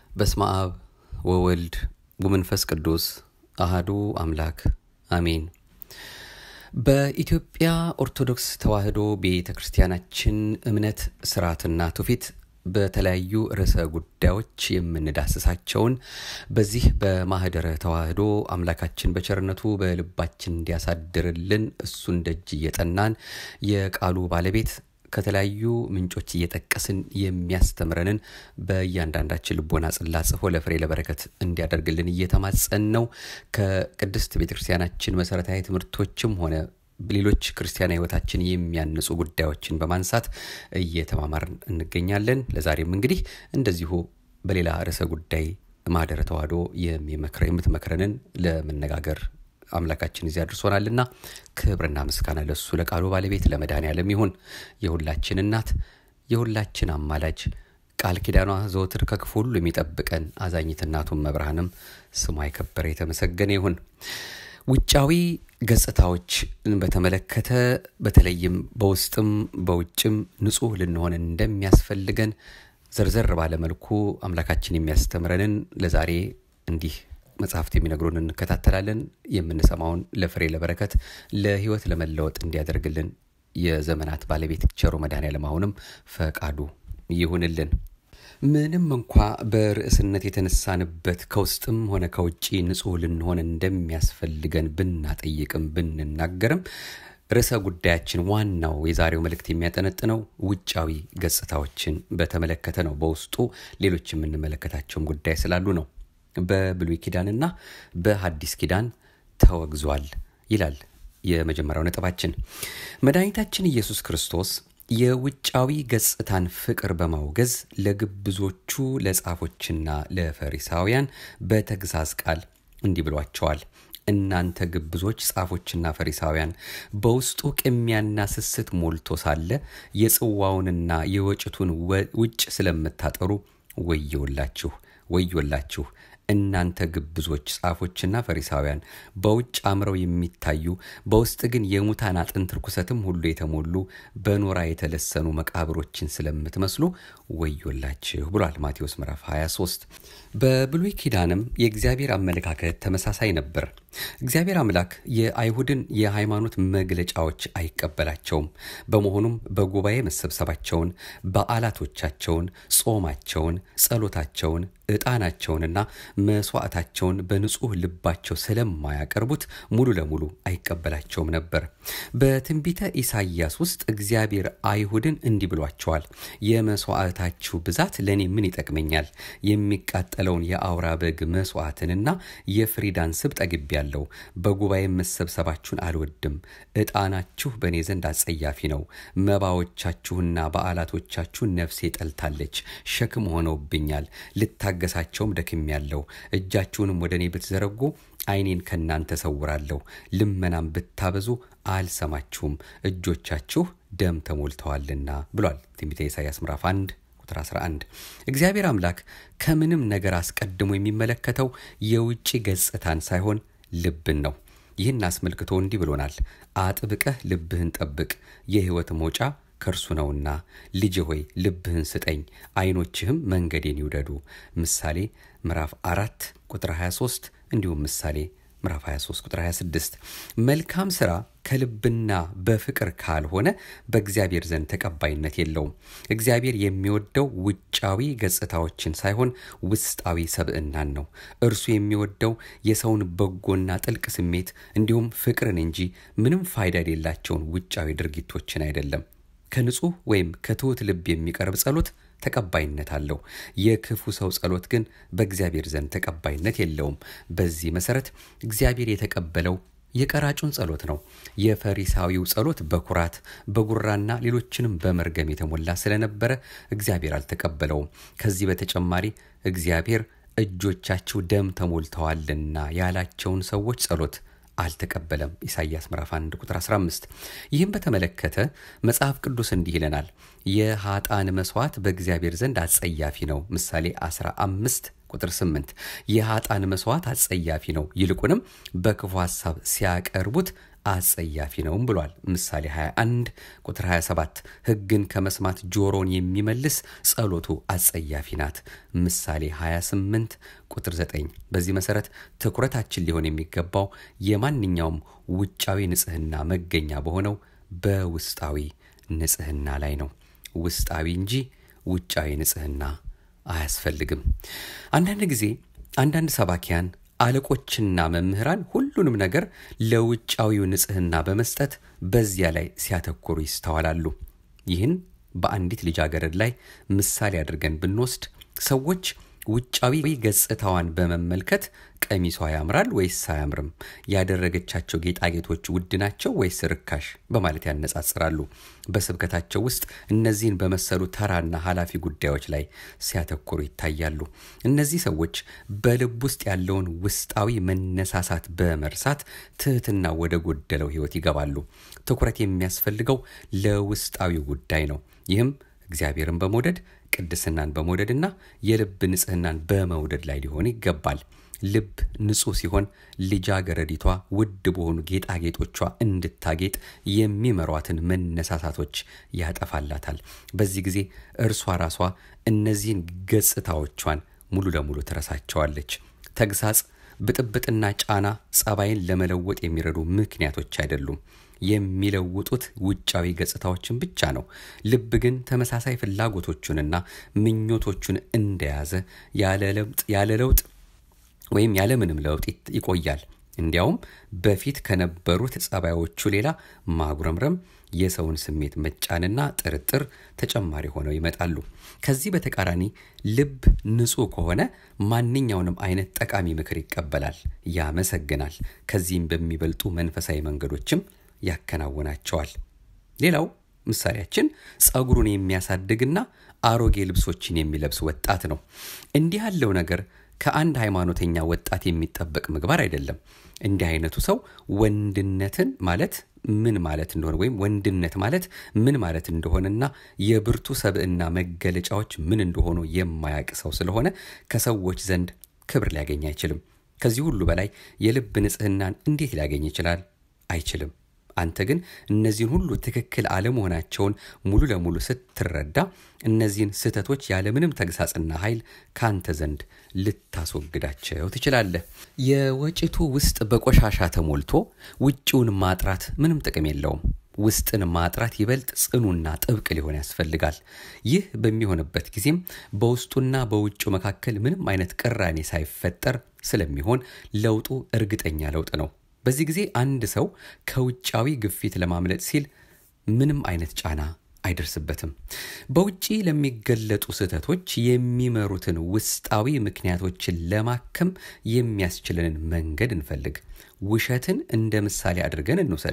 በስመ አብ ወወልድ ወመንፈስ ቅዱስ አሃዱ አምላክ አሜን። በኢትዮጵያ ኦርቶዶክስ ተዋሕዶ ቤተ ክርስቲያናችን እምነት ስርዓትና ትውፊት በተለያዩ ርዕሰ ጉዳዮች የምንዳስሳቸውን በዚህ በማህደረ ተዋሕዶ አምላካችን በቸርነቱ በልባችን እንዲያሳድርልን እሱን ደጅ እየጠናን የቃሉ ባለቤት ከተለያዩ ምንጮች እየጠቀስን የሚያስተምረንን በእያንዳንዳችን ልቦና ጽላት ጽፎ ለፍሬ ለበረከት እንዲያደርግልን እየተማጸን ነው። ከቅድስት ቤተ ክርስቲያናችን መሰረታዊ ትምህርቶችም ሆነ ሌሎች ክርስቲያናዊ ሕይወታችን የሚያንጹ ጉዳዮችን በማንሳት እየተማማርን እንገኛለን። ለዛሬም እንግዲህ እንደዚሁ በሌላ ርዕሰ ጉዳይ ማህደረ ተዋሕዶ የሚመክረ የምትመክረንን ለመነጋገር አምላካችን እዚያ አድርሶናልና ክብርና ምስጋና ለሱ ለቃሉ ባለቤት ለመድኃኔዓለም ይሁን። የሁላችን እናት የሁላችን አማላጅ ቃል ኪዳኗ ዘወትር ከክፉ ሁሉ የሚጠብቀን አዛኝት እናቱን መብርሃንም ስሟ የከበረ የተመሰገነ ይሁን። ውጫዊ ገጽታዎችን በተመለከተ በተለይም በውስጥም በውጭም ንጹሕ ልንሆን እንደሚያስፈልገን ዘርዘር ባለመልኩ አምላካችን የሚያስተምረንን ለዛሬ እንዲህ መጽሐፍት የሚነግሩን እንከታተላለን። የምንሰማውን ለፍሬ ለበረከት ለሕይወት ለመለወጥ እንዲያደርግልን የዘመናት ባለቤት ቸሩ መድኃኔዓለም አሁንም ፈቃዱ ይሁንልን። ምንም እንኳ በርዕስነት የተነሳንበት ከውስጥም ሆነ ከውጭ ንጹሕ ልንሆን እንደሚያስፈልገን ብናጠይቅም ብንናገርም ርዕሰ ጉዳያችን ዋናው የዛሬው መልእክት የሚያጠነጥነው ውጫዊ ገጽታዎችን በተመለከተ ነው። በውስጡ ሌሎች የምንመለከታቸውም ጉዳይ ስላሉ ነው። በብሉይ ኪዳንና በሐዲስ ኪዳን ተወግዟል ይላል የመጀመሪያው ነጥባችን። መድኃኒታችን ኢየሱስ ክርስቶስ የውጫዊ ገጽታን ፍቅር በማውገዝ ለግብዞቹ ለጻፎችና ለፈሪሳውያን በተግሳጽ ቃል እንዲህ ብሏቸዋል። እናንተ ግብዞች ጻፎችና ፈሪሳውያን በውስጡ ቅሚያና ስስት ሞልቶ ሳለ የጽዋውንና የወጭቱን ውጭ ስለምታጠሩ ወዮላችሁ ወዮላችሁ እናንተ ግብዞች ጻፎችና ፈሪሳውያን በውጭ አምረው የሚታዩ በውስጥ ግን የሙታን አጥንት ርኩሰትም ሁሉ የተሞሉ በኖራ የተለሰኑ መቃብሮችን ስለምትመስሉ ወዮላችሁ ብሏል ማቴዎስ ምዕራፍ 23። በብሉይ ኪዳንም የእግዚአብሔር አመለካከት ተመሳሳይ ነበር። እግዚአብሔር አምላክ የአይሁድን የሃይማኖት መግለጫዎች አይቀበላቸውም። በመሆኑም በጉባኤ መሰብሰባቸውን፣ በዓላቶቻቸውን፣ ጾማቸውን፣ ጸሎታቸውን ዕጣናቸውንና መስዋዕታቸውን በንጹሕ ልባቸው ስለማያቀርቡት ሙሉ ለሙሉ አይቀበላቸውም ነበር። በትንቢተ ኢሳይያስ ውስጥ እግዚአብሔር አይሁድን እንዲህ ብሏቸዋል። የመስዋዕታችሁ ብዛት ለእኔ ምን ይጠቅመኛል? የሚቃጠለውን የአውራ በግ መስዋዕትንና የፍሪዳን ስብ ጠግቤያለሁ። በጉባኤ መሰብሰባችሁን አልወድም። ዕጣናችሁ በእኔ ዘንድ አጸያፊ ነው። መባዎቻችሁና በዓላቶቻችሁ ነፍሴ ጠልታለች፣ ሸክም ሆነውብኛል። ልታገሳቸውም ደክሜያለሁ። እጃችሁንም ወደ እኔ ብትዘረጉ ዓይኔን ከእናንተ ሰውራለሁ። ልመናም ብታበዙ አልሰማችሁም፣ እጆቻችሁ ደም ተሞልተዋልና ብሏል ትንቢተ ኢሳይያስ ምዕራፍ 1 ቁጥር 11። እግዚአብሔር አምላክ ከምንም ነገር አስቀድሞ የሚመለከተው የውጭ ገጽታን ሳይሆን ልብን ነው። ይህን አስመልክቶ እንዲህ ብሎናል። አጥብቀህ ልብህን ጠብቅ፣ የሕይወት መውጫ ከእርሱ ነውና። ልጅ ሆይ ልብህን ስጠኝ፣ ዓይኖችህም መንገዴን ይውደዱ። ምሳሌ ምዕራፍ አራት ቁጥር 23 እንዲሁም ምሳሌ ምዕራፍ 23 ቁጥር 26። መልካም ሥራ ከልብና በፍቅር ካልሆነ በእግዚአብሔር ዘንድ ተቀባይነት የለውም። እግዚአብሔር የሚወደው ውጫዊ ገጽታዎችን ሳይሆን ውስጣዊ ሰብዕናን ነው። እርሱ የሚወደው የሰውን በጎና ጥልቅ ስሜት እንዲሁም ፍቅርን እንጂ ምንም ፋይዳ የሌላቸውን ውጫዊ ድርጊቶችን አይደለም። ከንጹሕ ወይም ከትሑት ልብ የሚቀርብ ጸሎት ተቀባይነት አለው። የክፉ ሰው ጸሎት ግን በእግዚአብሔር ዘንድ ተቀባይነት የለውም። በዚህ መሰረት እግዚአብሔር የተቀበለው የቀራጩን ጸሎት ነው። የፈሪሳዊው ጸሎት በኩራት በጉራና ሌሎችንም በመርገም የተሞላ ስለነበረ እግዚአብሔር አልተቀበለውም። ከዚህ በተጨማሪ እግዚአብሔር እጆቻችሁ ደም ተሞልተዋልና ያላቸውን ሰዎች ጸሎት አልተቀበለም። ኢሳይያስ ምዕራፍ 1 ቁጥር 15። ይህም በተመለከተ መጽሐፍ ቅዱስ እንዲህ ይለናል፣ የሀጣን መስዋዕት በእግዚአብሔር ዘንድ አጸያፊ ነው። ምሳሌ 15 ቁጥር 8 የሀጣን መስዋዕት አጸያፊ ነው፣ ይልቁንም በክፉ ሐሳብ ሲያቀርቡት አጸያፊ ነውም ብሏል። ምሳሌ 21 ቁጥር 27 ሕግን ከመስማት ጆሮን የሚመልስ ጸሎቱ አጸያፊ ናት። ምሳሌ 28 ቁጥር 9 በዚህ መሰረት ትኩረታችን ሊሆን የሚገባው የማንኛውም ውጫዊ ንጽህና መገኛ በሆነው በውስጣዊ ንጽህና ላይ ነው። ውስጣዊ እንጂ ውጫዊ ንጽህና አያስፈልግም። አንዳንድ ጊዜ አንዳንድ ሰባኪያን አለቆችና መምህራን ሁሉንም ነገር ለውጫዊው ንጽህና በመስጠት በዚያ ላይ ሲያተኩሩ ይስተዋላሉ። ይህን በአንዲት ልጃገረድ ላይ ምሳሌ አድርገን ብንወስድ ሰዎች ውጫዊ ገጽታዋን በመመልከት ቀሚሷ ያምራል ወይስ አያምርም፣ ያደረገቻቸው ጌጣጌጦች ውድ ናቸው ወይስ ርካሽ በማለት ያነጻጽራሉ። በስብከታቸው ውስጥ እነዚህን በመሰሉ ተራና ኃላፊ ጉዳዮች ላይ ሲያተኩሩ ይታያሉ። እነዚህ ሰዎች በልብ ውስጥ ያለውን ውስጣዊ መነሳሳት በመርሳት ትህትና ወደ ጎደለው ሕይወት ይገባሉ። ትኩረት የሚያስፈልገው ለውስጣዊ ጉዳይ ነው። ይህም እግዚአብሔርን በመውደድ ቅድስናን በመውደድና የልብ ንጽህናን በመውደድ ላይ ሊሆን ይገባል። ልብ ንጹሕ ሲሆን ልጃገረዲቷ ውድ በሆኑ ጌጣጌጦቿ እንድታጌጥ የሚመሯትን መነሳሳቶች ያጠፋላታል። በዚህ ጊዜ እርሷ ራሷ እነዚህን ገጽታዎቿን ሙሉ ለሙሉ ትረሳቸዋለች። ተግሳጽ፣ ብጥብጥና ጫና ጸባይን ለመለወጥ የሚረዱ ምክንያቶች አይደሉም። የሚለውጡት ውጫዊ ገጽታዎችን ብቻ ነው። ልብ ግን ተመሳሳይ ፍላጎቶቹንና ምኞቶቹን እንደያዘ ያለ ለውጥ ወይም ያለምንም ለውጥ ይቆያል። እንዲያውም በፊት ከነበሩት ጸባዮቹ ሌላ ማጉረምረም፣ የሰውን ስሜት መጫንና ጥርጥር ተጨማሪ ሆነው ይመጣሉ። ከዚህ በተቃራኒ ልብ ንጹሕ ከሆነ ማንኛውንም አይነት ጠቃሚ ምክር ይቀበላል፣ ያመሰግናል። ከዚህም በሚበልጡ መንፈሳዊ መንገዶችም ያከናውናቸዋል። ሌላው ምሳሌያችን ጸጉሩን የሚያሳድግና አሮጌ ልብሶችን የሚለብስ ወጣት ነው። እንዲህ ያለው ነገር ከአንድ ሃይማኖተኛ ወጣት የሚጠበቅ ምግባር አይደለም። እንዲህ አይነቱ ሰው ወንድነትን ማለት ምን ማለት እንደሆነ ወይም ወንድነት ማለት ምን ማለት እንደሆነና የብርቱ ሰብዕና መገለጫዎች ምን እንደሆኑ የማያውቅ ሰው ስለሆነ ከሰዎች ዘንድ ክብር ሊያገኝ አይችልም። ከዚህ ሁሉ በላይ የልብ ንጽህናን እንዴት ሊያገኝ ይችላል? አይችልም። አንተ ግን እነዚህን ሁሉ ትክክል አለመሆናቸውን ሙሉ ለሙሉ ስትረዳ እነዚህን ስህተቶች ያለምንም ተግሳጽና ኃይል ከአንተ ዘንድ ልታስወግዳቸው ትችላለህ። የወጭቱ ውስጥ በቆሻሻ ተሞልቶ ውጭውን ማጥራት ምንም ጥቅም የለውም። ውስጥን ማጥራት ይበልጥ ጽኑና ጥብቅ ሊሆን ያስፈልጋል። ይህ በሚሆንበት ጊዜም በውስጡና በውጩ መካከል ምንም አይነት ቅራኔ ሳይፈጠር ስለሚሆን ለውጡ እርግጠኛ ለውጥ ነው። በዚህ ጊዜ አንድ ሰው ከውጫዊ ግፊት ለማምለጥ ሲል ምንም አይነት ጫና አይደርስበትም። በውጪ ለሚገለጡ ስህተቶች የሚመሩትን ውስጣዊ ምክንያቶችን ለማከም የሚያስችለንን መንገድ እንፈልግ። ውሸትን እንደ ምሳሌ አድርገን እንውሰድ።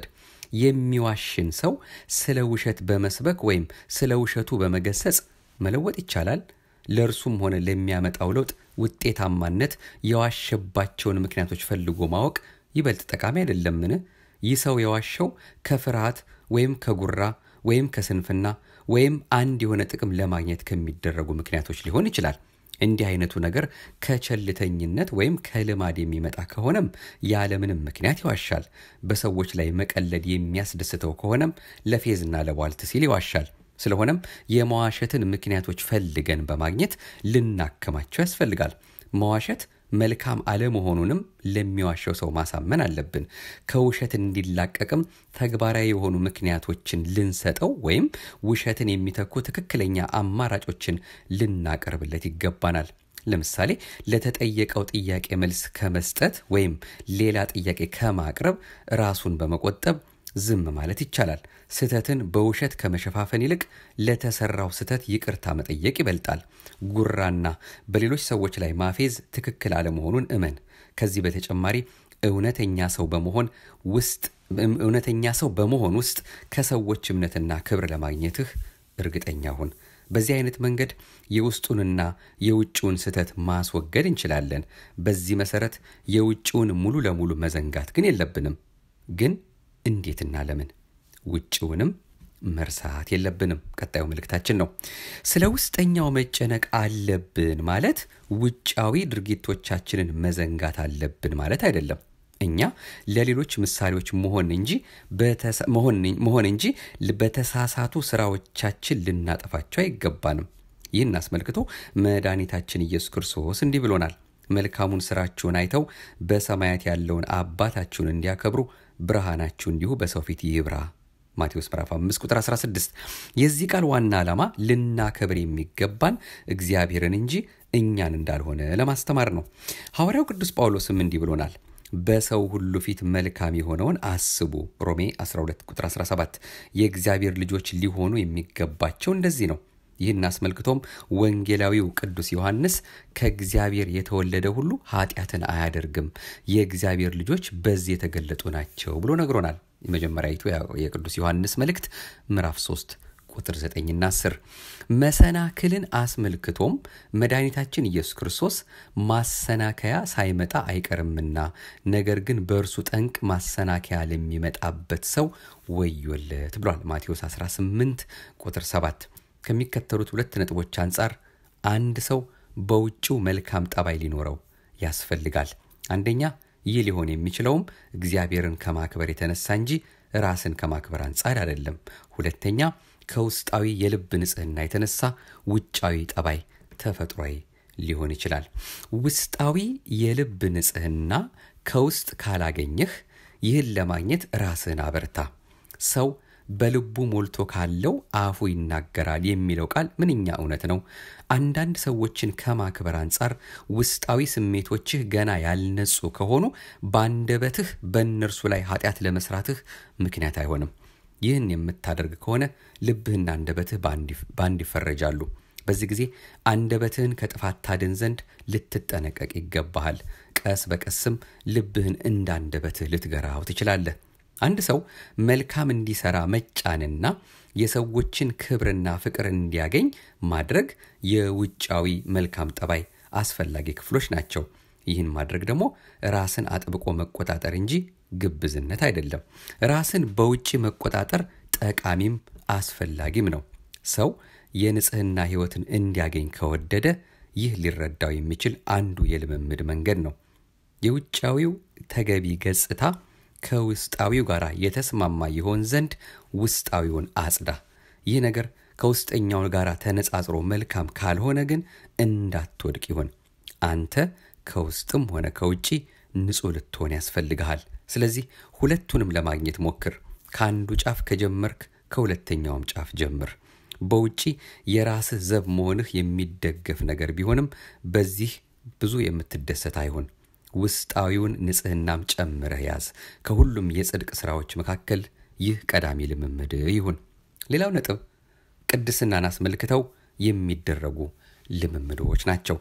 የሚዋሽን ሰው ስለ ውሸት በመስበክ ወይም ስለ ውሸቱ በመገሰጽ መለወጥ ይቻላል? ለእርሱም ሆነ ለሚያመጣው ለውጥ ውጤታማነት የዋሸባቸውን ምክንያቶች ፈልጎ ማወቅ ይበልጥ ጠቃሚ አይደለምን? ይህ ሰው የዋሸው ከፍርሃት ወይም ከጉራ ወይም ከስንፍና ወይም አንድ የሆነ ጥቅም ለማግኘት ከሚደረጉ ምክንያቶች ሊሆን ይችላል። እንዲህ አይነቱ ነገር ከቸልተኝነት ወይም ከልማድ የሚመጣ ከሆነም ያለምንም ምክንያት ይዋሻል። በሰዎች ላይ መቀለድ የሚያስደስተው ከሆነም ለፌዝና ለቧልት ሲል ይዋሻል። ስለሆነም የመዋሸትን ምክንያቶች ፈልገን በማግኘት ልናከማቸው ያስፈልጋል። መዋሸት መልካም አለመሆኑንም ለሚዋሸው ሰው ማሳመን አለብን። ከውሸት እንዲላቀቅም ተግባራዊ የሆኑ ምክንያቶችን ልንሰጠው ወይም ውሸትን የሚተኩ ትክክለኛ አማራጮችን ልናቀርብለት ይገባናል። ለምሳሌ ለተጠየቀው ጥያቄ መልስ ከመስጠት ወይም ሌላ ጥያቄ ከማቅረብ ራሱን በመቆጠብ ዝም ማለት ይቻላል። ስህተትን በውሸት ከመሸፋፈን ይልቅ ለተሰራው ስህተት ይቅርታ መጠየቅ ይበልጣል። ጉራና በሌሎች ሰዎች ላይ ማፌዝ ትክክል አለመሆኑን እመን። ከዚህ በተጨማሪ እውነተኛ ሰው በመሆን ውስጥ እውነተኛ ሰው በመሆን ውስጥ ከሰዎች እምነትና ክብር ለማግኘትህ እርግጠኛ ሁን። በዚህ አይነት መንገድ የውስጡንና የውጭውን ስህተት ማስወገድ እንችላለን። በዚህ መሰረት የውጭውን ሙሉ ለሙሉ መዘንጋት ግን የለብንም። ግን እንዴትና ለምን? ውጭውንም መርሳት የለብንም። ቀጣዩ መልእክታችን ነው። ስለ ውስጠኛው መጨነቅ አለብን ማለት ውጫዊ ድርጊቶቻችንን መዘንጋት አለብን ማለት አይደለም። እኛ ለሌሎች ምሳሌዎች መሆን እንጂ መሆን እንጂ በተሳሳቱ ስራዎቻችን ልናጠፋቸው አይገባንም። ይህን አስመልክቶ መድኃኒታችን ኢየሱስ ክርስቶስ እንዲህ ብሎናል። መልካሙን ስራችሁን አይተው በሰማያት ያለውን አባታችሁን እንዲያከብሩ ብርሃናችሁ እንዲሁ በሰው ፊት ይብራ። ማቴዎስ ምዕራፍ 5 ቁጥር 16። የዚህ ቃል ዋና ዓላማ ልናከብር የሚገባን እግዚአብሔርን እንጂ እኛን እንዳልሆነ ለማስተማር ነው። ሐዋርያው ቅዱስ ጳውሎስም እንዲህ ብሎናል በሰው ሁሉ ፊት መልካም የሆነውን አስቡ። ሮሜ 12 ቁጥር 17 የእግዚአብሔር ልጆች ሊሆኑ የሚገባቸው እንደዚህ ነው። ይህን አስመልክቶም ወንጌላዊው ቅዱስ ዮሐንስ ከእግዚአብሔር የተወለደ ሁሉ ኃጢአትን አያደርግም፣ የእግዚአብሔር ልጆች በዚህ የተገለጡ ናቸው ብሎ ነግሮናል። የመጀመሪያዊቱ የቅዱስ ዮሐንስ መልእክት ምዕራፍ 3 ቁጥር 9ና 10 መሰናክልን አስመልክቶም መድኃኒታችን ኢየሱስ ክርስቶስ ማሰናከያ ሳይመጣ አይቀርምና ነገር ግን በእርሱ ጠንቅ ማሰናከያ ለሚመጣበት ሰው ወዮለት ብሏል። ማቴዎስ 18 ቁጥር 7 ከሚከተሉት ሁለት ነጥቦች አንጻር አንድ ሰው በውጭው መልካም ጠባይ ሊኖረው ያስፈልጋል። አንደኛ ይህ ሊሆን የሚችለውም እግዚአብሔርን ከማክበር የተነሳ እንጂ ራስን ከማክበር አንጻር አይደለም። ሁለተኛ ከውስጣዊ የልብ ንጽህና የተነሳ ውጫዊ ጠባይ ተፈጥሯዊ ሊሆን ይችላል። ውስጣዊ የልብ ንጽህና ከውስጥ ካላገኘህ ይህን ለማግኘት ራስህን አበርታ። ሰው በልቡ ሞልቶ ካለው አፉ ይናገራል የሚለው ቃል ምንኛ እውነት ነው። አንዳንድ ሰዎችን ከማክበር አንጻር ውስጣዊ ስሜቶችህ ገና ያልነጹ ከሆኑ በአንደበትህ በእነርሱ ላይ ኃጢአት ለመስራትህ ምክንያት አይሆንም። ይህን የምታደርግ ከሆነ ልብህና አንደበትህ በአንድ ይፈረጃሉ። በዚህ ጊዜ አንደበትህን ከጥፋት ታድን ዘንድ ልትጠነቀቅ ይገባሃል። ቀስ በቀስም ልብህን እንደ አንደበትህ ልትገራው ትችላለህ። አንድ ሰው መልካም እንዲሰራ መጫንና የሰዎችን ክብርና ፍቅር እንዲያገኝ ማድረግ የውጫዊ መልካም ጠባይ አስፈላጊ ክፍሎች ናቸው። ይህን ማድረግ ደግሞ ራስን አጥብቆ መቆጣጠር እንጂ ግብዝነት አይደለም። ራስን በውጭ መቆጣጠር ጠቃሚም አስፈላጊም ነው። ሰው የንጽህና ሕይወትን እንዲያገኝ ከወደደ ይህ ሊረዳው የሚችል አንዱ የልምምድ መንገድ ነው። የውጫዊው ተገቢ ገጽታ ከውስጣዊው ጋር የተስማማ ይሆን ዘንድ ውስጣዊውን አጽዳ። ይህ ነገር ከውስጠኛው ጋር ተነጻጽሮ መልካም ካልሆነ ግን እንዳትወድቅ ይሁን። አንተ ከውስጥም ሆነ ከውጪ ንጹሕ ልትሆን ያስፈልግሃል። ስለዚህ ሁለቱንም ለማግኘት ሞክር። ከአንዱ ጫፍ ከጀመርክ ከሁለተኛውም ጫፍ ጀምር። በውጪ የራስህ ዘብ መሆንህ የሚደገፍ ነገር ቢሆንም በዚህ ብዙ የምትደሰት አይሁን። ውስጣዊውን ንጽህናም ጨምረህ ያዝ። ከሁሉም የጽድቅ ሥራዎች መካከል ይህ ቀዳሚ ልምምድ ይሁን። ሌላው ነጥብ ቅድስናን አስመልክተው የሚደረጉ ልምምዶች ናቸው።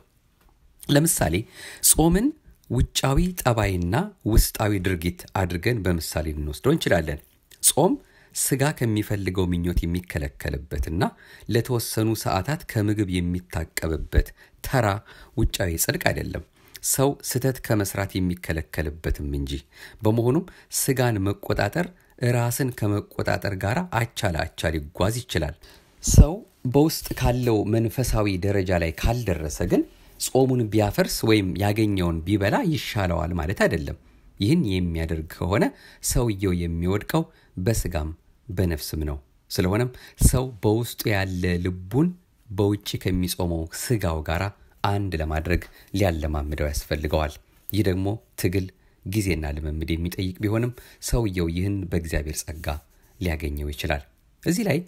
ለምሳሌ ጾምን ውጫዊ ጠባይና ውስጣዊ ድርጊት አድርገን በምሳሌ ልንወስደው እንችላለን። ጾም ስጋ ከሚፈልገው ምኞት የሚከለከልበትና ለተወሰኑ ሰዓታት ከምግብ የሚታቀብበት ተራ ውጫዊ ጽድቅ አይደለም። ሰው ስተት ከመስራት የሚከለከልበትም እንጂ። በመሆኑም ስጋን መቆጣጠር ራስን ከመቆጣጠር ጋር አቻ ለአቻ ሊጓዝ ይችላል። ሰው በውስጥ ካለው መንፈሳዊ ደረጃ ላይ ካልደረሰ ግን ጾሙን ቢያፈርስ ወይም ያገኘውን ቢበላ ይሻለዋል ማለት አይደለም። ይህን የሚያደርግ ከሆነ ሰውየው የሚወድቀው በስጋም በነፍስም ነው። ስለሆነም ሰው በውስጡ ያለ ልቡን በውጭ ከሚጾመው ስጋው ጋር አንድ ለማድረግ ሊያለማምደው ያስፈልገዋል። ይህ ደግሞ ትግል፣ ጊዜና ልምምድ የሚጠይቅ ቢሆንም ሰውየው ይህን በእግዚአብሔር ጸጋ ሊያገኘው ይችላል። እዚህ ላይ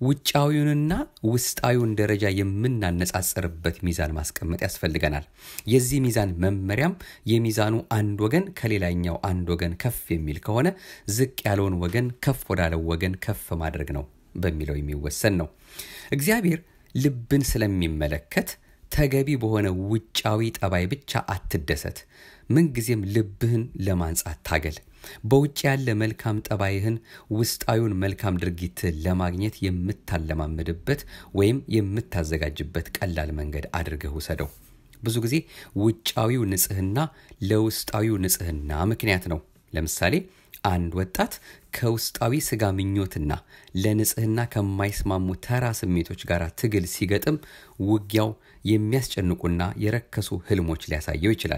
ውጫዊውንና ውስጣዊውን ደረጃ የምናነጻጽርበት ሚዛን ማስቀመጥ ያስፈልገናል። የዚህ ሚዛን መመሪያም የሚዛኑ አንድ ወገን ከሌላኛው አንድ ወገን ከፍ የሚል ከሆነ ዝቅ ያለውን ወገን ከፍ ወዳለው ወገን ከፍ ማድረግ ነው በሚለው የሚወሰን ነው። እግዚአብሔር ልብን ስለሚመለከት ተገቢ በሆነ ውጫዊ ጠባይ ብቻ አትደሰት። ምንጊዜም ልብህን ለማንጻት ታገል። በውጭ ያለ መልካም ጠባይህን ውስጣዊውን መልካም ድርጊትህን ለማግኘት የምታለማምድበት ወይም የምታዘጋጅበት ቀላል መንገድ አድርገህ ውሰደው። ብዙ ጊዜ ውጫዊው ንጽህና ለውስጣዊው ንጽህና ምክንያት ነው። ለምሳሌ አንድ ወጣት ከውስጣዊ ስጋ ምኞትና ለንጽህና ከማይስማሙ ተራ ስሜቶች ጋር ትግል ሲገጥም ውጊያው የሚያስጨንቁና የረከሱ ህልሞች ሊያሳየው ይችላል።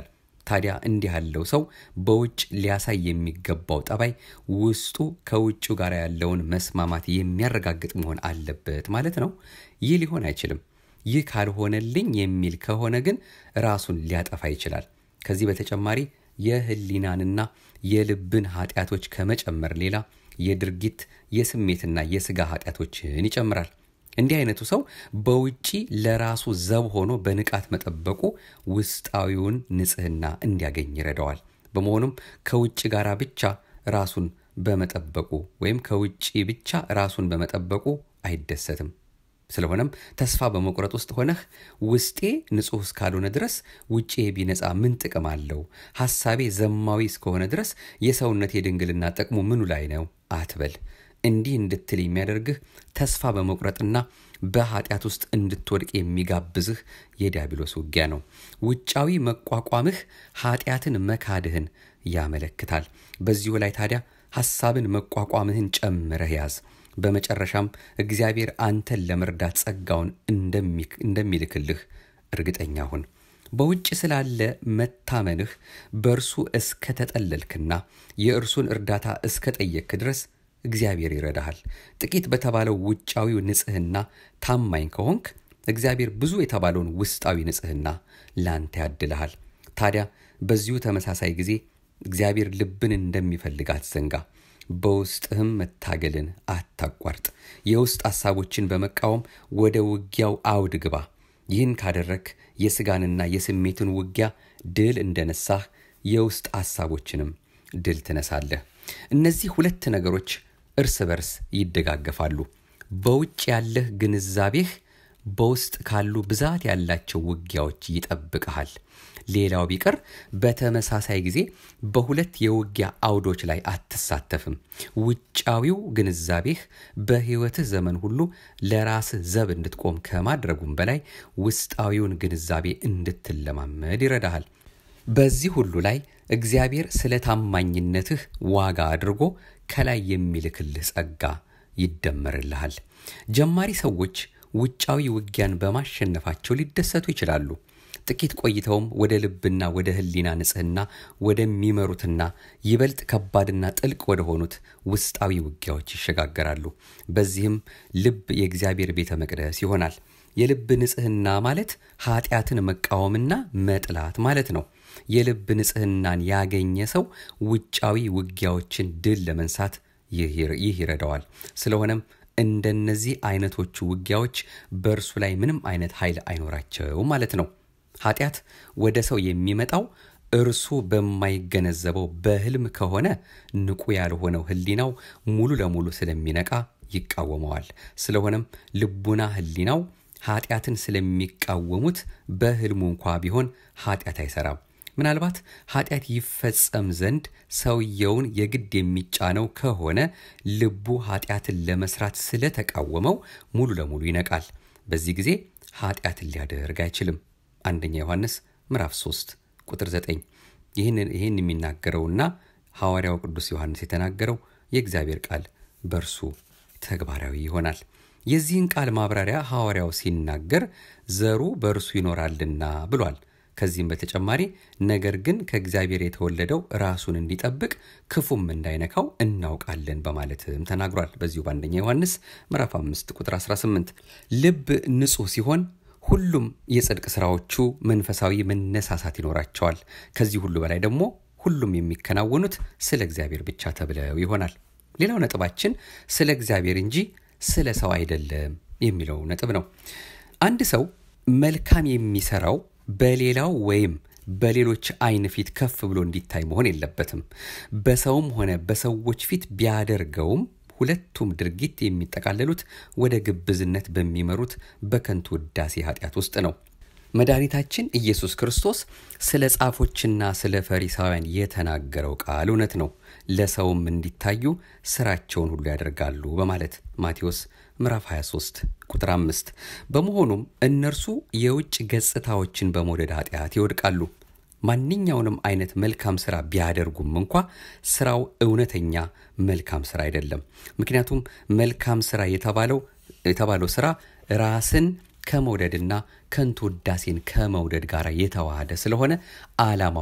ታዲያ እንዲህ ያለው ሰው በውጭ ሊያሳይ የሚገባው ጠባይ ውስጡ ከውጭው ጋር ያለውን መስማማት የሚያረጋግጥ መሆን አለበት ማለት ነው። ይህ ሊሆን አይችልም። ይህ ካልሆነልኝ የሚል ከሆነ ግን ራሱን ሊያጠፋ ይችላል። ከዚህ በተጨማሪ የህሊናንና የልብን ኃጢአቶች ከመጨመር ሌላ የድርጊት የስሜትና የስጋ ኃጢአቶችን ይጨምራል። እንዲህ አይነቱ ሰው በውጪ ለራሱ ዘብ ሆኖ በንቃት መጠበቁ ውስጣዊውን ንጽህና እንዲያገኝ ይረዳዋል። በመሆኑም ከውጭ ጋር ብቻ ራሱን በመጠበቁ ወይም ከውጭ ብቻ ራሱን በመጠበቁ አይደሰትም። ስለሆነም ተስፋ በመቁረጥ ውስጥ ሆነህ ውስጤ ንጹሕ እስካልሆነ ድረስ ውጭ ቢነጻ ምን ጥቅም አለው? ሐሳቤ ዘማዊ እስከሆነ ድረስ የሰውነት የድንግልና ጥቅሙ ምኑ ላይ ነው አትበል። እንዲህ እንድትል የሚያደርግህ ተስፋ በመቁረጥና በኃጢአት ውስጥ እንድትወድቅ የሚጋብዝህ የዲያብሎስ ውጊያ ነው። ውጫዊ መቋቋምህ ኃጢአትን መካድህን ያመለክታል። በዚሁ ላይ ታዲያ ሐሳብን መቋቋምህን ጨምረህ ያዝ። በመጨረሻም እግዚአብሔር አንተን ለመርዳት ጸጋውን እንደሚልክልህ እርግጠኛ ሁን። በውጭ ስላለ መታመንህ በእርሱ እስከተጠለልክና የእርሱን እርዳታ እስከጠየቅክ ድረስ እግዚአብሔር ይረዳሃል። ጥቂት በተባለው ውጫዊው ንጽህና ታማኝ ከሆንክ እግዚአብሔር ብዙ የተባለውን ውስጣዊ ንጽህና ላንተ ያድልሃል። ታዲያ በዚሁ ተመሳሳይ ጊዜ እግዚአብሔር ልብን እንደሚፈልግ አትዘንጋ። በውስጥህም መታገልን አታቋርጥ። የውስጥ ሐሳቦችን በመቃወም ወደ ውጊያው አውድ ግባ። ይህን ካደረግ የሥጋንና የስሜትን ውጊያ ድል እንደነሳህ የውስጥ ሐሳቦችንም ድል ትነሳለህ። እነዚህ ሁለት ነገሮች እርስ በርስ ይደጋገፋሉ። በውጭ ያለህ ግንዛቤህ በውስጥ ካሉ ብዛት ያላቸው ውጊያዎች ይጠብቀሃል። ሌላው ቢቀር በተመሳሳይ ጊዜ በሁለት የውጊያ አውዶች ላይ አትሳተፍም። ውጫዊው ግንዛቤህ በሕይወትህ ዘመን ሁሉ ለራስህ ዘብ እንድትቆም ከማድረጉም በላይ ውስጣዊውን ግንዛቤ እንድትለማመድ ይረዳሃል። በዚህ ሁሉ ላይ እግዚአብሔር ስለ ታማኝነትህ ዋጋ አድርጎ ከላይ የሚልክልህ ጸጋ ይደመርልሃል። ጀማሪ ሰዎች ውጫዊ ውጊያን በማሸነፋቸው ሊደሰቱ ይችላሉ። ጥቂት ቆይተውም ወደ ልብና ወደ ሕሊና ንጽህና ወደሚመሩትና ይበልጥ ከባድና ጥልቅ ወደ ሆኑት ውስጣዊ ውጊያዎች ይሸጋገራሉ። በዚህም ልብ የእግዚአብሔር ቤተ መቅደስ ይሆናል። የልብ ንጽህና ማለት ኃጢአትን መቃወምና መጥላት ማለት ነው። የልብ ንጽህናን ያገኘ ሰው ውጫዊ ውጊያዎችን ድል ለመንሳት ይህ ይረዳዋል። ስለሆነም እንደነዚህ አይነቶቹ ውጊያዎች በእርሱ ላይ ምንም አይነት ኃይል አይኖራቸው ማለት ነው። ኃጢአት ወደ ሰው የሚመጣው እርሱ በማይገነዘበው በህልም ከሆነ ንቁ ያልሆነው ህሊናው ሙሉ ለሙሉ ስለሚነቃ ይቃወመዋል። ስለሆነም ልቡና ህሊናው ኃጢአትን ስለሚቃወሙት በህልሙ እንኳ ቢሆን ኃጢአት አይሰራም። ምናልባት ኃጢአት ይፈጸም ዘንድ ሰውየውን የግድ የሚጫነው ከሆነ ልቡ ኃጢአትን ለመስራት ስለተቃወመው ሙሉ ለሙሉ ይነቃል። በዚህ ጊዜ ኃጢአትን ሊያደርግ አይችልም። አንደኛ ዮሐንስ ምዕራፍ 3 ቁጥር 9 ይህንን ይህን የሚናገረውና ሐዋርያው ቅዱስ ዮሐንስ የተናገረው የእግዚአብሔር ቃል በእርሱ ተግባራዊ ይሆናል። የዚህን ቃል ማብራሪያ ሐዋርያው ሲናገር ዘሩ በእርሱ ይኖራልና ብሏል። ከዚህም በተጨማሪ ነገር ግን ከእግዚአብሔር የተወለደው ራሱን እንዲጠብቅ ክፉም እንዳይነካው እናውቃለን በማለትም ተናግሯል። በዚሁ በአንደኛ ዮሐንስ ምዕራፍ 5 ቁጥር 18 ልብ ንጹሕ ሲሆን ሁሉም የጽድቅ ስራዎቹ መንፈሳዊ መነሳሳት ይኖራቸዋል። ከዚህ ሁሉ በላይ ደግሞ ሁሉም የሚከናወኑት ስለ እግዚአብሔር ብቻ ተብለው ይሆናል። ሌላው ነጥባችን ስለ እግዚአብሔር እንጂ ስለ ሰው አይደለም የሚለው ነጥብ ነው። አንድ ሰው መልካም የሚሰራው በሌላው ወይም በሌሎች አይን ፊት ከፍ ብሎ እንዲታይ መሆን የለበትም። በሰውም ሆነ በሰዎች ፊት ቢያደርገውም ሁለቱም ድርጊት የሚጠቃለሉት ወደ ግብዝነት በሚመሩት በከንቱ ውዳሴ ኃጢአት ውስጥ ነው። መድኃኒታችን ኢየሱስ ክርስቶስ ስለ ጻፎችና ስለ ፈሪሳውያን የተናገረው ቃል እውነት ነው። ለሰውም እንዲታዩ ስራቸውን ሁሉ ያደርጋሉ በማለት ማቴዎስ ምዕራፍ 23 ቁጥር 5። በመሆኑም እነርሱ የውጭ ገጽታዎችን በመውደድ ኃጢአት ይወድቃሉ። ማንኛውንም አይነት መልካም ስራ ቢያደርጉም እንኳ ስራው እውነተኛ መልካም ስራ አይደለም። ምክንያቱም መልካም ስራ የተባለው የተባለው ስራ ራስን ከመውደድና ከንቱ ውዳሴን ከመውደድ ጋር የተዋሃደ ስለሆነ ዓላማው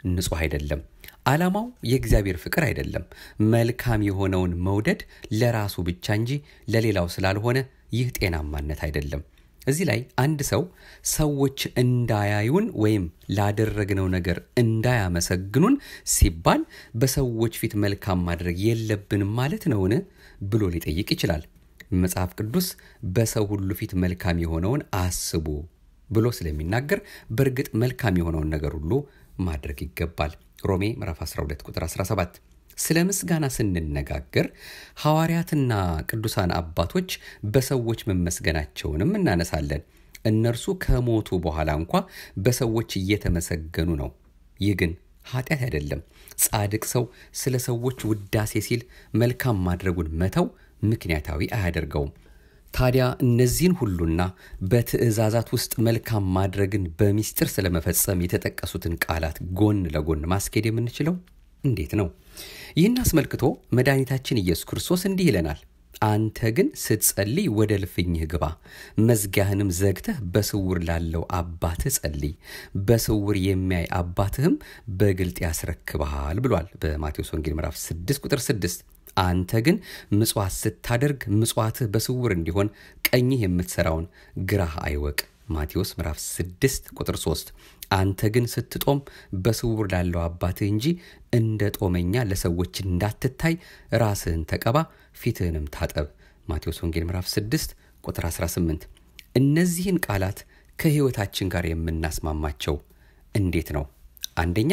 ንጹሕ አይደለም። ዓላማው የእግዚአብሔር ፍቅር አይደለም። መልካም የሆነውን መውደድ ለራሱ ብቻ እንጂ ለሌላው ስላልሆነ ይህ ጤናማነት አይደለም። እዚህ ላይ አንድ ሰው ሰዎች እንዳያዩን ወይም ላደረግነው ነገር እንዳያመሰግኑን ሲባል በሰዎች ፊት መልካም ማድረግ የለብንም ማለት ነውን ብሎ ሊጠይቅ ይችላል። መጽሐፍ ቅዱስ በሰው ሁሉ ፊት መልካም የሆነውን አስቡ ብሎ ስለሚናገር በእርግጥ መልካም የሆነውን ነገር ሁሉ ማድረግ ይገባል። ሮሜ ምዕራፍ 12 ቁጥር 17 ስለ ምስጋና ስንነጋገር ሐዋርያትና ቅዱሳን አባቶች በሰዎች መመስገናቸውንም እናነሳለን። እነርሱ ከሞቱ በኋላ እንኳ በሰዎች እየተመሰገኑ ነው። ይህ ግን ኃጢአት አይደለም። ጻድቅ ሰው ስለ ሰዎች ውዳሴ ሲል መልካም ማድረጉን መተው ምክንያታዊ አያደርገውም። ታዲያ እነዚህን ሁሉና በትእዛዛት ውስጥ መልካም ማድረግን በሚስጥር ስለመፈጸም የተጠቀሱትን ቃላት ጎን ለጎን ማስኬድ የምንችለው እንዴት ነው? ይህን አስመልክቶ መድኃኒታችን ኢየሱስ ክርስቶስ እንዲህ ይለናል። አንተ ግን ስትጸልይ ወደ ልፍኝህ ግባ፣ መዝጊያህንም ዘግተህ በስውር ላለው አባትህ ጸልይ፣ በስውር የሚያይ አባትህም በግልጥ ያስረክብሃል ብሏል በማቴዎስ ወንጌል ምዕራፍ 6 ቁጥር 6 አንተ ግን ምጽዋት ስታደርግ ምጽዋትህ በስውር እንዲሆን ቀኝህ የምትሰራውን ግራህ አይወቅ ማቴዎስ ምዕራፍ 6 ቁጥር 3 አንተ ግን ስትጦም በስውር ላለው አባትህ እንጂ እንደ ጦመኛ ለሰዎች እንዳትታይ ራስህን ተቀባ ፊትህንም ታጠብ ማቴዎስ ወንጌል ምዕራፍ 6 ቁጥር 18 እነዚህን ቃላት ከሕይወታችን ጋር የምናስማማቸው እንዴት ነው? አንደኛ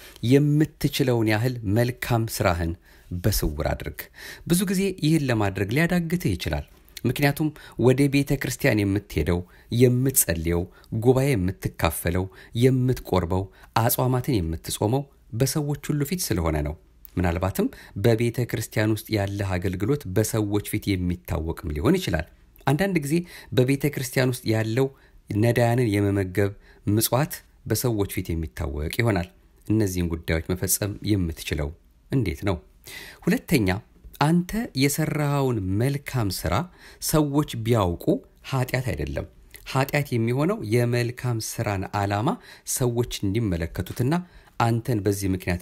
የምትችለውን ያህል መልካም ስራህን በስውር አድርግ። ብዙ ጊዜ ይህን ለማድረግ ሊያዳግትህ ይችላል። ምክንያቱም ወደ ቤተ ክርስቲያን የምትሄደው፣ የምትጸልየው፣ ጉባኤ የምትካፈለው፣ የምትቆርበው፣ አጽዋማትን የምትጾመው በሰዎች ሁሉ ፊት ስለሆነ ነው። ምናልባትም በቤተ ክርስቲያን ውስጥ ያለህ አገልግሎት በሰዎች ፊት የሚታወቅም ሊሆን ይችላል። አንዳንድ ጊዜ በቤተ ክርስቲያን ውስጥ ያለው ነዳያንን የመመገብ ምጽዋት በሰዎች ፊት የሚታወቅ ይሆናል። እነዚህን ጉዳዮች መፈጸም የምትችለው እንዴት ነው? ሁለተኛ አንተ የሰራኸውን መልካም ስራ ሰዎች ቢያውቁ ኃጢአት አይደለም። ኃጢአት የሚሆነው የመልካም ስራን ዓላማ ሰዎች እንዲመለከቱትና አንተን በዚህ ምክንያት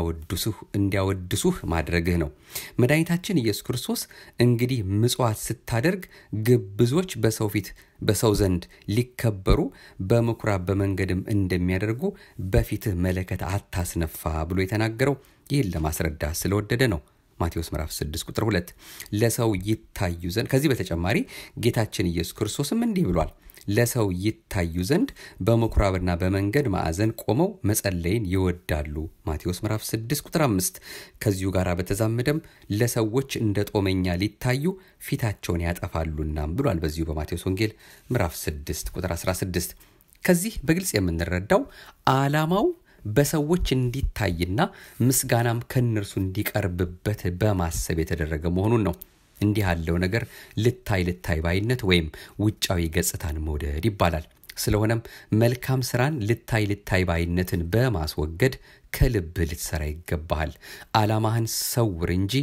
እንዲያወድሱህ ማድረግህ ነው። መድኃኒታችን ኢየሱስ ክርስቶስ እንግዲህ ምጽዋት ስታደርግ ግብዞች በሰው ፊት በሰው ዘንድ ሊከበሩ በምኩራብ በመንገድም እንደሚያደርጉ በፊትህ መለከት አታስነፋ ብሎ የተናገረው ይህን ለማስረዳት ስለወደደ ነው። ማቴዎስ ምዕራፍ 6 ቁጥር 2 ለሰው ይታዩ ዘንድ ከዚህ በተጨማሪ ጌታችን ኢየሱስ ክርስቶስም እንዲህ ብሏል ለሰው ይታዩ ዘንድ በምኩራብና በመንገድ ማዕዘን ቆመው መጸለይን ይወዳሉ። ማቴዎስ ምዕራፍ 6 ቁጥር 5 ከዚሁ ጋር በተዛመደም ለሰዎች እንደ ጦመኛ ሊታዩ ፊታቸውን ያጠፋሉናም ብሏል በዚሁ በማቴዎስ ወንጌል ምዕራፍ 6 ቁጥር 16 ከዚህ በግልጽ የምንረዳው ዓላማው በሰዎች እንዲታይና ምስጋናም ከእነርሱ እንዲቀርብበት በማሰብ የተደረገ መሆኑን ነው። እንዲህ ያለው ነገር ልታይ ልታይ ባይነት ወይም ውጫዊ ገጽታን መውደድ ይባላል። ስለሆነም መልካም ስራን ልታይ ልታይ ባይነትን በማስወገድ ከልብህ ልትሰራ ይገባሃል። ዓላማህን ሰውር እንጂ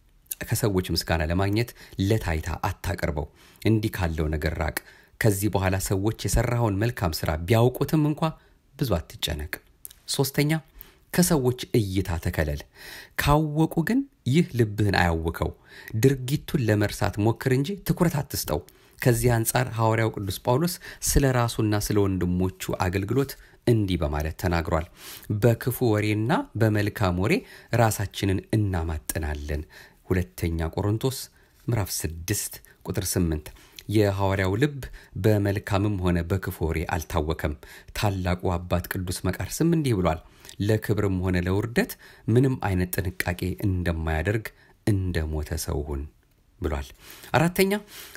ከሰዎች ምስጋና ለማግኘት ለታይታ አታቀርበው። እንዲህ ካለው ነገር ራቅ። ከዚህ በኋላ ሰዎች የሰራኸውን መልካም ስራ ቢያውቁትም እንኳ ብዙ አትጨነቅ። ሶስተኛ ከሰዎች እይታ ተከለል። ካወቁ ግን ይህ ልብህን አያውከው። ድርጊቱን ለመርሳት ሞክር እንጂ ትኩረት አትስጠው። ከዚህ አንጻር ሐዋርያው ቅዱስ ጳውሎስ ስለ ራሱና ስለ ወንድሞቹ አገልግሎት እንዲህ በማለት ተናግሯል። በክፉ ወሬና በመልካም ወሬ ራሳችንን እናማጥናለን። ሁለተኛ ቆሮንቶስ ምዕራፍ 6 ቁጥር 8 የሐዋርያው ልብ በመልካምም ሆነ በክፉ ወሬ አልታወከም። ታላቁ አባት ቅዱስ መቃርስም እንዲህ ብሏል፣ ለክብርም ሆነ ለውርደት ምንም አይነት ጥንቃቄ እንደማያደርግ እንደ ሞተ ሰው ሁን ብሏል። አራተኛ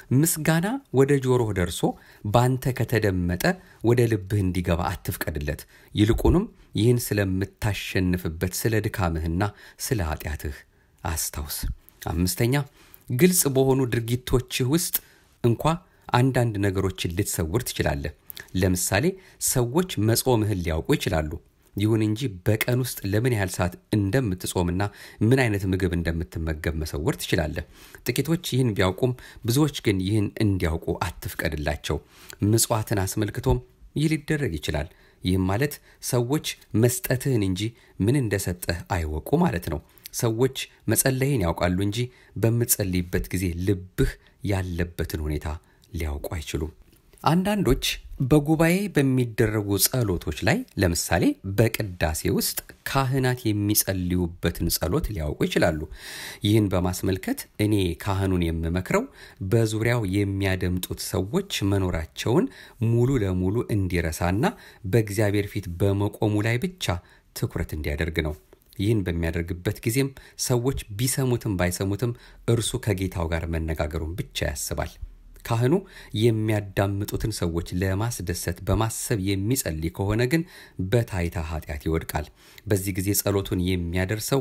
ምስጋና ወደ ጆሮህ ደርሶ ባንተ ከተደመጠ ወደ ልብህ እንዲገባ አትፍቀድለት። ይልቁንም ይህን ስለምታሸንፍበት ስለ ድካምህና ስለ ኃጢአትህ አስታውስ። አምስተኛ ግልጽ በሆኑ ድርጊቶችህ ውስጥ እንኳ አንዳንድ ነገሮችን ልትሰውር ትችላለህ። ለምሳሌ ሰዎች መጾምህን ሊያውቁ ይችላሉ። ይሁን እንጂ በቀን ውስጥ ለምን ያህል ሰዓት እንደምትጾምና ምን አይነት ምግብ እንደምትመገብ መሰወር ትችላለህ። ጥቂቶች ይህን ቢያውቁም ብዙዎች ግን ይህን እንዲያውቁ አትፍቀድላቸው። ምጽዋትን አስመልክቶም ይህ ሊደረግ ይችላል። ይህም ማለት ሰዎች መስጠትህን እንጂ ምን እንደሰጠህ አይወቁ ማለት ነው። ሰዎች መጸለይን ያውቃሉ እንጂ በምትጸልይበት ጊዜ ልብህ ያለበትን ሁኔታ ሊያውቁ አይችሉም። አንዳንዶች በጉባኤ በሚደረጉ ጸሎቶች ላይ ለምሳሌ በቅዳሴ ውስጥ ካህናት የሚጸልዩበትን ጸሎት ሊያውቁ ይችላሉ። ይህን በማስመልከት እኔ ካህኑን የምመክረው በዙሪያው የሚያደምጡት ሰዎች መኖራቸውን ሙሉ ለሙሉ እንዲረሳና በእግዚአብሔር ፊት በመቆሙ ላይ ብቻ ትኩረት እንዲያደርግ ነው። ይህን በሚያደርግበት ጊዜም ሰዎች ቢሰሙትም ባይሰሙትም እርሱ ከጌታው ጋር መነጋገሩን ብቻ ያስባል። ካህኑ የሚያዳምጡትን ሰዎች ለማስደሰት በማሰብ የሚጸልይ ከሆነ ግን በታይታ ኃጢአት ይወድቃል። በዚህ ጊዜ ጸሎቱን የሚያደርሰው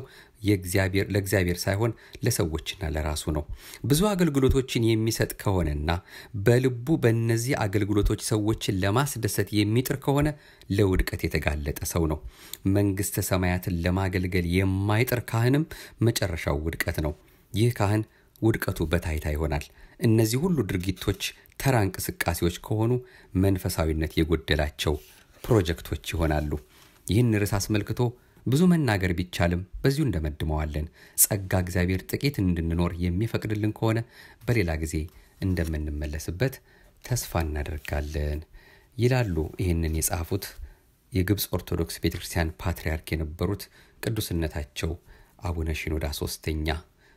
ለእግዚአብሔር ሳይሆን ለሰዎችና ለራሱ ነው። ብዙ አገልግሎቶችን የሚሰጥ ከሆነና በልቡ በእነዚህ አገልግሎቶች ሰዎችን ለማስደሰት የሚጥር ከሆነ ለውድቀት የተጋለጠ ሰው ነው። መንግሥተ ሰማያትን ለማገልገል የማይጥር ካህንም መጨረሻው ውድቀት ነው። ይህ ካህን ውድቀቱ በታይታ ይሆናል። እነዚህ ሁሉ ድርጊቶች ተራ እንቅስቃሴዎች ከሆኑ መንፈሳዊነት የጎደላቸው ፕሮጀክቶች ይሆናሉ። ይህን ርዕስ አስመልክቶ ብዙ መናገር ቢቻልም በዚሁ እንደመድመዋለን። ጸጋ እግዚአብሔር ጥቂት እንድንኖር የሚፈቅድልን ከሆነ በሌላ ጊዜ እንደምንመለስበት ተስፋ እናደርጋለን ይላሉ ይህንን የጻፉት የግብፅ ኦርቶዶክስ ቤተ ክርስቲያን ፓትርያርክ የነበሩት ቅዱስነታቸው አቡነ ሺኖዳ ሶስተኛ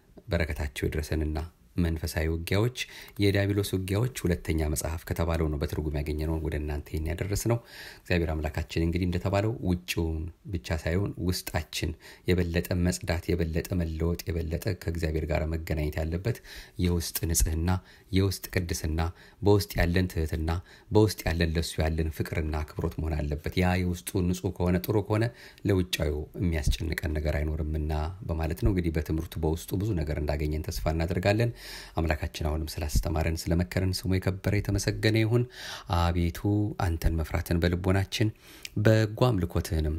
በረከታቸው ይድረሰንና መንፈሳዊ ውጊያዎች የዲያብሎስ ውጊያዎች ሁለተኛ መጽሐፍ ከተባለው ነው በትርጉም ያገኘነውን ወደ እናንተ ይህን ያደረስ ነው። እግዚአብሔር አምላካችን እንግዲህ እንደተባለው ውጭውን ብቻ ሳይሆን ውስጣችን የበለጠ መጽዳት፣ የበለጠ መለወጥ፣ የበለጠ ከእግዚአብሔር ጋር መገናኘት ያለበት የውስጥ ንጽህና፣ የውስጥ ቅድስና፣ በውስጥ ያለን ትህትና፣ በውስጥ ያለን ለሱ ያለን ፍቅርና አክብሮት መሆን አለበት። ያ የውስጡ ንጹህ ከሆነ ጥሩ ከሆነ ለውጫዊው የሚያስጨንቀን ነገር አይኖርምና በማለት ነው እንግዲህ በትምህርቱ በውስጡ ብዙ ነገር እንዳገኘን ተስፋ እናደርጋለን። አምላካችን አሁንም ስላስተማረን ስለመከረን ስሙ የከበረ የተመሰገነ ይሁን። አቤቱ አንተን መፍራትን በልቦናችን በጎ አምልኮትህንም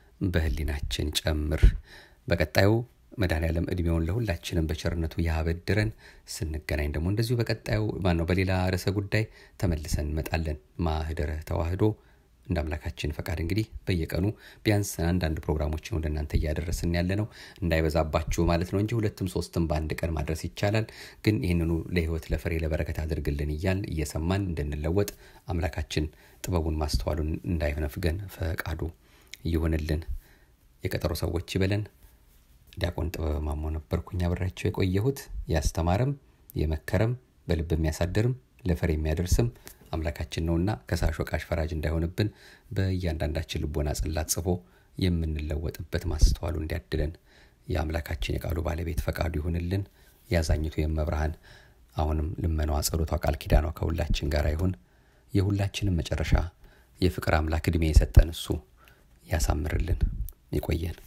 በህሊናችን ጨምር። በቀጣዩ መድኃኔዓለም እድሜውን ለሁላችንም በቸርነቱ ያበድረን። ስንገናኝ ደግሞ እንደዚሁ በቀጣዩ ማነው በሌላ ርዕሰ ጉዳይ ተመልሰን እንመጣለን። ማህደረ ተዋህዶ እንደ አምላካችን ፈቃድ እንግዲህ በየቀኑ ቢያንስ አንዳንድ ፕሮግራሞችን ወደ እናንተ እያደረስን ያለ ነው። እንዳይበዛባችሁ ማለት ነው እንጂ ሁለትም ሶስትም በአንድ ቀን ማድረስ ይቻላል። ግን ይህንኑ ለህይወት ለፍሬ ለበረከት አድርግልን እያል እየሰማን እንድንለወጥ አምላካችን ጥበቡን ማስተዋሉን እንዳይነፍገን ፈቃዱ ይሁንልን። የቀጠሮ ሰዎች ይበለን። ዲያቆን ጥበብ ማሞ ነበርኩኝ አብሬያቸው የቆየሁት ያስተማረም የመከረም በልብ የሚያሳድርም ለፍሬ የሚያደርስም አምላካችን ነውና ከሳሽ ወቃሽ ፈራጅ እንዳይሆንብን በእያንዳንዳችን ልቦና ጽላት ጽፎ የምንለወጥበት ማስተዋሉ እንዲያድለን የአምላካችን የቃሉ ባለቤት ፈቃዱ ይሁንልን። ያዛኝቱ የመብርሃን አሁንም ልመናዋ፣ ጸሎቷ፣ ቃል ኪዳኗ ከሁላችን ጋር ይሁን። የሁላችንም መጨረሻ የፍቅር አምላክ ዕድሜ የሰጠን እሱ ያሳምርልን። ይቆየን።